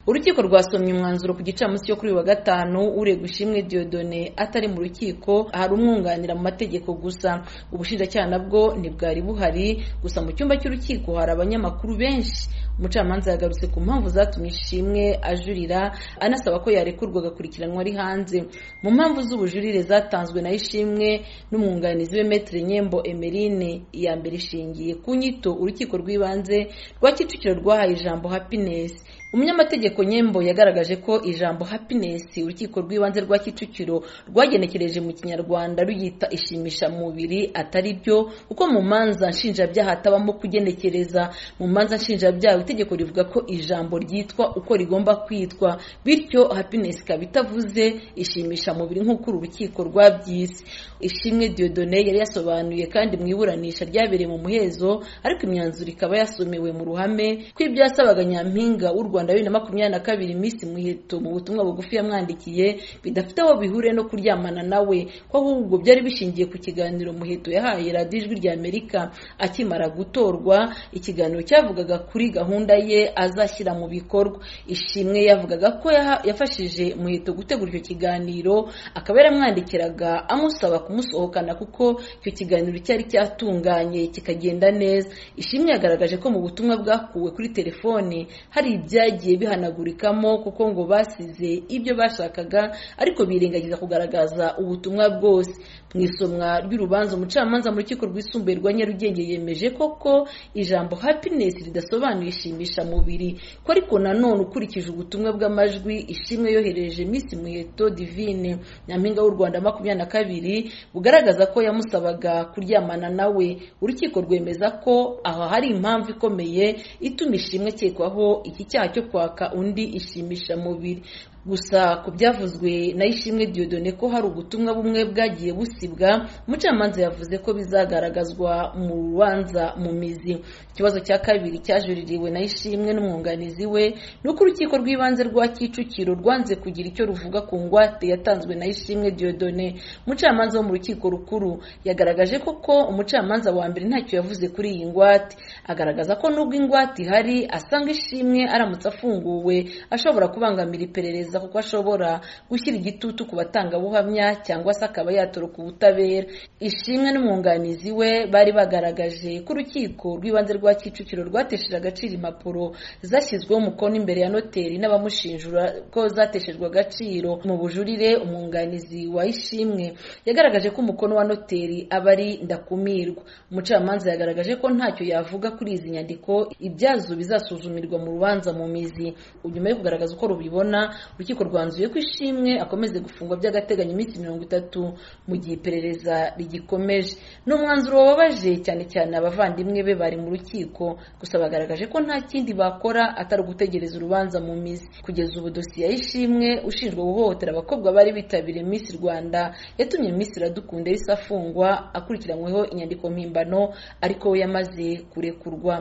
urukiko rwasomye umwanzuro ku gicamunsi cyo kuri uyu wa gatanu uregwa ishimwe diodone atari mu rukiko hari umwunganira mu mategeko gusa ubushinjacyaha nabwo ntibwari buhari gusa mu cyumba cy'urukiko hari abanyamakuru benshi umucamanza yagarutse ku mpamvu zatumye ishimwe ajurira anasaba ko yarekurwa agakurikiranwa ari hanze mu mpamvu z'ubujurire zatanzwe na ishimwe n'umwunganizi we metere nyembo emerine iya mbere ishingiye ku nyito urukiko rw'ibanze rwa kicukiro rwahaye ijambo happiness umunyamategeko nyembo yagaragaje ko ijambo happiness urukiko rw'ibanze rwa kicukiro rwagenekereje mu kinyarwanda ruyita ishimisha mubiri atari byo kuko mu manza nshinjabyaha hatabamo kugenekereza mu manza nshinjabyaha itegeko rivuga ko ijambo ryitwa uko rigomba kwitwa bityo happiness ikaba itavuze ishimisha mubiri nk'uko uru rukiko rwabyise ishimwe diodone yari yasobanuye kandi mu iburanisha ryabereye mu muhezo ariko imyanzuro ikaba yasomewe mu ruhame ko ibyasabaga nyampinga w'u rwanda Rwanda bibiri na makumyabiri na kabiri Miss Muheto mu butumwa bugufi yamwandikiye bidafite aho bihure no kuryamana nawe ko ahubwo byari bishingiye ku kiganiro Muheto yahaye radiyo ijwi rya Amerika akimara gutorwa ikiganiro cyavugaga kuri gahunda ye azashyira mu bikorwa ishimwe yavugaga ko yafashije Muheto gutegura icyo kiganiro akaba yaramwandikiraga amusaba kumusohokana kuko icyo kiganiro cyari cyatunganye kikagenda neza ishimwe yagaragaje ko mu butumwa bwakuwe kuri telefone hari ibya byagiye bihanagurikamo kuko ngo basize ibyo bashakaga ariko birengagiza kugaragaza ubutumwa bwose mu isomwa ry'urubanza umucamanza mu rukiko rwisumbuye rwa nyarugenge yemeje koko ijambo happiness ridasobanuye ishimisha mubiri ko ariko nanone ukurikije ubutumwa bw'amajwi ishimwe yohereje minsi muheto divine nyampinga w'u rwanda makumyabiri na kabiri bugaragaza ko yamusabaga kuryamana nawe urukiko rwemeza ko aha hari impamvu ikomeye ituma ishimwe akekwaho iki cyaha cyo kwaka undi ishimisha mubiri gusa ku byavuzwe na ishimwe diodone ko hari ubutumwa bumwe bwagiye busibwa umucamanza yavuze ko bizagaragazwa mu rubanza mu mizi ikibazo cya kabiri cyajuririwe na ishimwe n'umwunganizi we ni uko urukiko rw'ibanze rwa kicukiro rwanze kugira icyo ruvuga ku ngwate yatanzwe na ishimwe diodone umucamanza wo mu rukiko rukuru yagaragaje koko umucamanza wa mbere ntacyo yavuze kuri iyi ngwate agaragaza ko nubwo ingwate ihari asanga ishimwe aramutse afunguwe ashobora kubangamira iperereza kuko ashobora gushyira igitutu ku batangabuhamya cyangwa se akaba yatoroka ubutabera ishimwe n'umwunganizi we bari bagaragaje ko urukiko rw'ibanze rwa kicukiro rwatesheje agaciro impapuro zashyizweho umukono imbere ya noteri n'abamushinjura ko zateshejwe agaciro mu bujurire umwunganizi wa ishimwe yagaragaje ko umukono wa noteri aba ari ndakumirwa umucamanza yagaragaje ko ntacyo yavuga kuri izi nyandiko ibyazo bizasuzumirwa mu rubanza mu mizi nyuma yo kugaragaza uko rubibona urukiko rwanzuye ko ishimwe akomeze gufungwa by'agateganyo iminsi mirongo itatu mu gihe iperereza rigikomeje ni umwanzuro wababaje cyane cyane abavandimwe be bari mu rukiko gusa bagaragaje ko nta kindi bakora atari ugutegereza urubanza mu mizi kugeza ubu dosiye y'ishimwe ushinjwa guhohotera abakobwa bari bitabiriye miss rwanda yatumye miss iradukunda yahise afungwa akurikiranyweho inyandiko mpimbano ariko we yamaze kurekurwa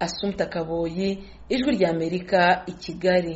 asumta kaboyi ijwi ry'amerika i kigali